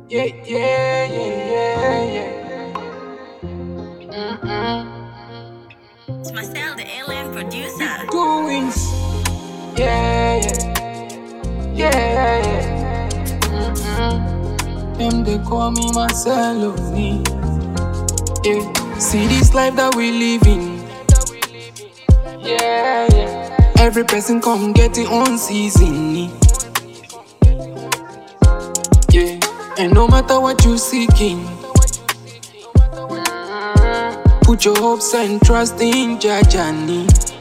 Yeah, yeah, yeah, yeah, yeah. It's Marcel, the alien producer. Goings. Yeah, yeah, yeah, yeah. Mm-mm. Them they call me Marcelo. me. Yeah. See this life that we live in. Yeah, yeah. Every person come get it own season. Yeah. And no matter what you seeking. Put your hopes and trust in Jajani.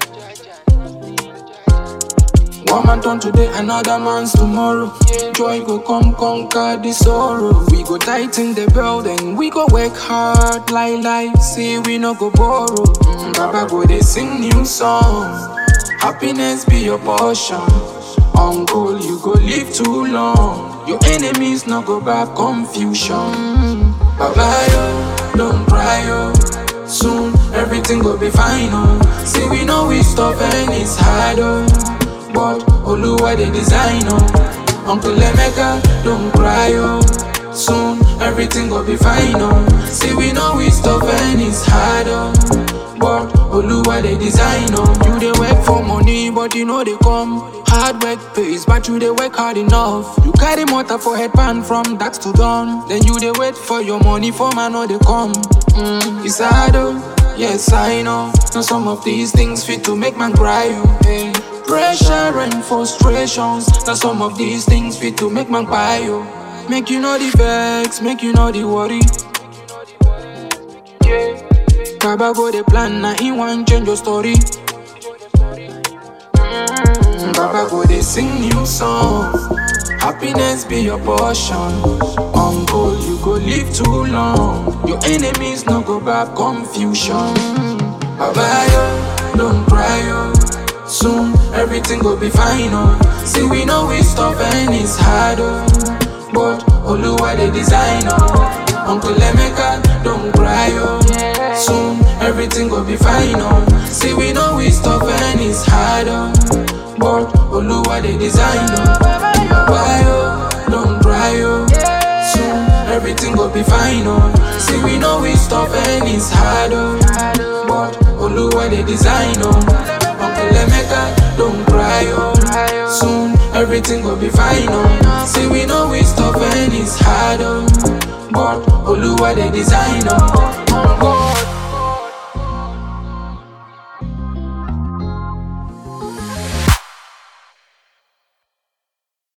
One man turn today, another man's tomorrow. Joy go come conquer the sorrow. We go tighten the belt and we go work hard like life. See we no go borrow. Mm, Baba go they sing new songs. Happiness be your portion. Uncle, you go live too long. Your enemies no go back confusion. Baba yo, don't cry yo. Soon everything go be fine oh. See we know we stop and it's hard oh. But Oluwa the design oh. Uncle Emeka don't cry oh. Soon everything go be fine oh. See we know we stop and it's hard oh. But Oluwa the design oh. You dey work for money but you know they come. Hard work pays but you dey work hard enough. You carry motor for headband from dusk to dawn. Then you dey wait for your money for man no they come. Mm, it's hard oh. Yes I know. Now some of these things fit to make man cry oh. Hey. Pressure and frustrations. Now some of these things fit to make man cry oh. Make you know the vex, make you know the worry. Yeah. Baba go the plan, now he want change your story. Mm, Baba go they sing new songs. Happiness be your portion. Uncle, you go live too long. Your enemies no go back confusion. Baba yo, don't cry yo. Soon everything go be fine oh. See we know we stop and it's hard oh. But Oluwa the design oh. Uncle Emeka don't cry oh. Soon everything go be fine oh. See we know we stop and it's hard oh. But Oluwa the design oh. Baba yo, don't cry oh. Soon everything go be fine oh. See we know we stop and it's hard oh. But Oluwa the design oh. Uncle Emeka don't cry oh. Soon everything go be fine oh. See we know we stop and it's hard oh. But Oluwa the design oh.